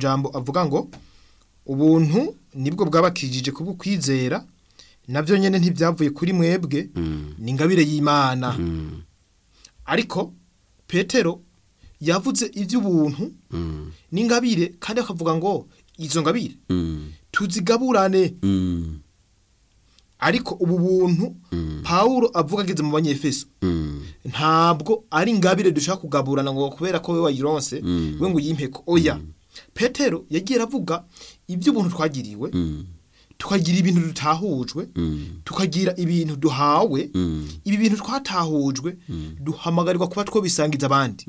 majambo avuga ngo ubuntu nibwo bwabakijije kubwo kwizera nabyo nyene ntibyavuye kuri mwebwe ni ingabire y'Imana ariko Petero yavuze iby'ubuntu n'ingabire kandi akavuga ngo izo ngabire tuzigaburane ariko ubu buntu Paulo avuga ageze mu banyefeso ntabwo ari ingabire dushaka kugaburana ngo kubera ko we wayironse we ngo uyimpeko oya Petero yagiye aravuga iby'ubuntu twagiriwe tukagira ibintu dutahujwe tukagira ibintu duhawe ibi bintu twatahujwe duhamagarirwa kuba twobisangiza abandi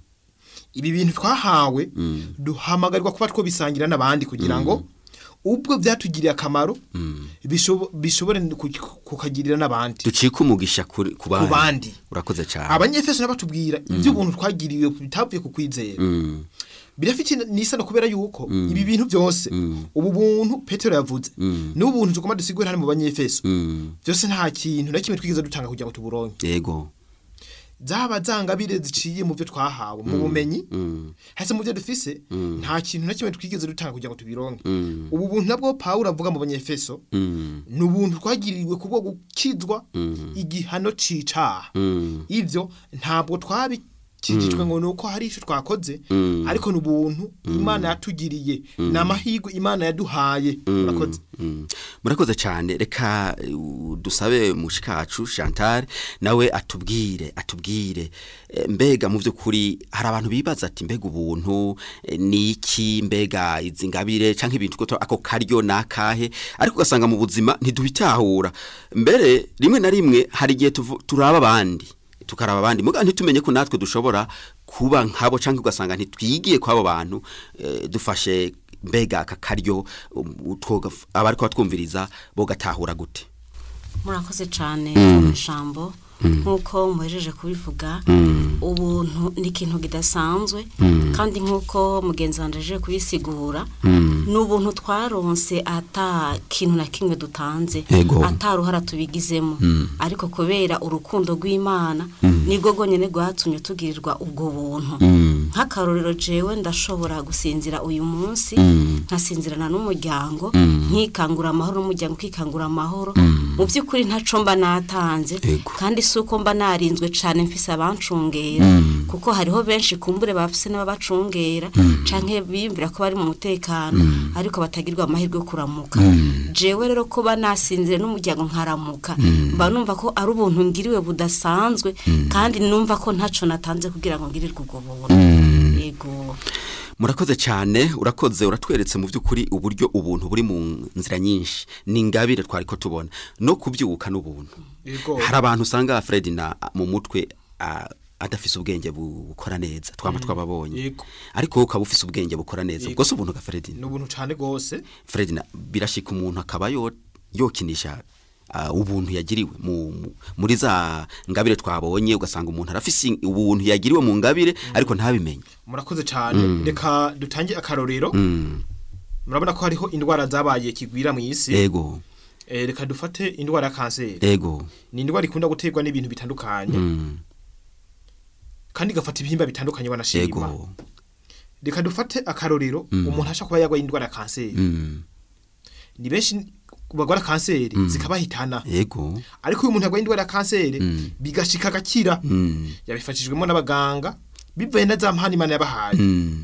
ibi bintu twahawe duhamagarirwa kuba twobisangira n'abandi kugira ngo ubwo byatugiriye akamaro bishobo- bishobore ku- kukagirira n'abandi ducike umugisha kuri- ku ku bandi urakoze cyane abanyefeso n'abatubwira iby'ubuntu twagiriwe bitavuye ku kwizera Mm, birafite n'isano kubera yuko ibi bintu byose ubu buntu petero yavuze n'ubu buntu tugomba dusigure hano mu banyefeso mm, byose nta kintu na kimwe twigeze dutanga kugira ngo tuburonke yego zaba zangabire ziciye mu byo twahawe mu bumenyi Mm, hese mu byo dufise nta kintu na kimwe twigeze dutanga kugira ngo tubironke mm, ubu buntu nabwo pawulo avuga mu banyefeso mm, ni ubuntu twagiriwe kubwo gukizwa igihano c'icaha mm, ibyo ntabwo twabikijijwe ngo ni uko hari icyo twakoze Mm. ariko ni ubuntu imana yatugiriye ni amahirwe imana yaduhaye urakoze mm. murakoze cyane reka uh, dusabe mushikacu chantal nawe atubwire atubwire Eh, mbega mu by'ukuri hari abantu bibaza ati mbega ubuntu eh, ni iki mbega izi ngabire cyangwa ibintu ko ako karyo ni akahe ariko ugasanga mu buzima ntidubitahura mbere rimwe na rimwe hari igihe tuvu- turaba abandi tukaraba abandi muga ntitumenye ko natwe dushobora kuba nkabo cyangwa ugasanga ntitwigiye kw'abo bantu eh, dufashe mbega aka karyo um, twoga- abariko batwumviriza bogatahura gute murakoze cyane ijambo nk'uko muhejeje kubivuga ubuntu ni ikintu kidasanzwe kandi nk'uko mugenzi wanjye aje kubisigura ni ubuntu twaronse ata kintu na kimwe dutanze Ego. ataruhara tubigizemo ariko kubera urukundo rw'imana nibwo rwonyine rwatumye tugirirwa ubwo buntu nk'akarorero jewe ndashobora gusinzira uyu munsi nkasinzirana n'umuryango nkikangura amahoro n'umuryango ukikangura amahoro mu by'ukuri ntaco mba natanze Ego. kandi si uko mba narinzwe cyane mfise abancungera kuko hariho benshi kumbure bafise n'ababacungera canke biyumvira ko bari mu mutekano ariko batagirwa amahirwe yo kuramuka jewe rero kuba nasinzire n'umuryango nkaramuka mba numva ko ari ubuntu ngiriwe budasanzwe kandi numva ko ntaco natanze kugira ngo ngirirwe ubwo buntu yego murakoze cyane urakoze uratweretse mu by'ukuri uburyo ubuntu buri mu nzira nyinshi ni ingabire twari ko tubona no kubyuka n'ubuntu Yego. hari abantu usanga Fred na mu mutwe ah, adafise ubwenge bu- bukora neza twaba twababonye Yego. ariko wowe ukaba ufise ubwenge bukora neza Yego. ubwo si ubuntu ga Fred ni ubuntu cyane rwose Fred na birashika umuntu akaba yo yokinisha ah, ubuntu yagiriwe mu, mu- muri za ngabire twabonye ugasanga umuntu arafise ubuntu yagiriwe mu ngabire ariko ntabimenye murakoze cyane reka dutange akarorero murabona ko hariho indwara zabaye kigwira mu isi ego Eh, reka dufate indwara ya kanseri ego ni indwara ikunda guterwa n'ibintu bitandukanye mm. kandi igafata ibihimba bitandukanye wanashima ego reka dufate akarorero umuntu ashaka kuba yarwaye indwara ya kanseri mm. ni benshi bagwara kanseri zikabahitana ego ariko uyu muntu yarwaye indwara ya kanseri bigashika agakira mm. yabifashijwemo n'abaganga bivuye na za mpano imana yabahaye mm.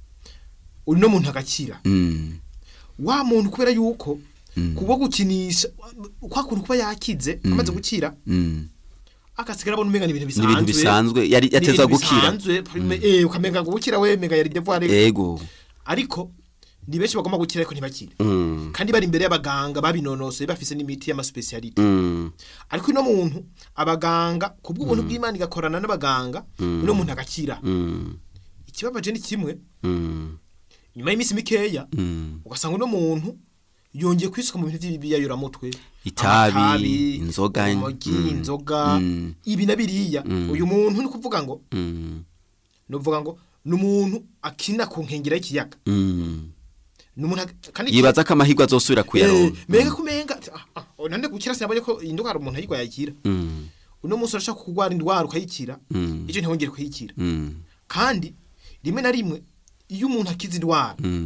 uno muntu agakira mm. wa muntu kubera yuko kuba gukinisha kwa kuntu kuba yakize amaze gukira mm. agasigara abona umenga ni ibintu ni bisanzwe ibintu bisanzwe yari Ni yateza ibintu gukira bisanzwe, eh ukamenga ngo gukira we menga yari devoir ego ariko ni benshi bagomba gukira ariko ntibakire mm. kandi bari imbere y'abaganga babinonosoye bafise n'imiti y'amaspecialite mm. ariko uno muntu abaganga kubw'ubuntu bw'Imana igakorana n'abaganga uno muntu agakira mm. ikibabaje ni kimwe mm. nyuma y'iminsi mikeya mm. ugasanga uno muntu yongeye kwisuka mu bintu by'ibiyayuramutwe Itabi, amatabi, inzoga, urumogi, mm, inzoga mm. ibi na biriya uyu muntu ni kuvuga ngo mm. ni ukuvuga ngo ni umuntu akina ku nkengera y'ikiyaga mm. ni umuntu ag- kandi yibaza ko amahirwe azosubira Eh, kuyaronka menga kumenga ah, ah, nande gukira sinabonye ko iyi ndwara umuntu ayirwaye ayikira mm. uno munsi urashaka kurwara indwara ukayikira Mm. icyo ntihongere kuyikira mm. kandi rimwe na rimwe iyo umuntu akiza indwara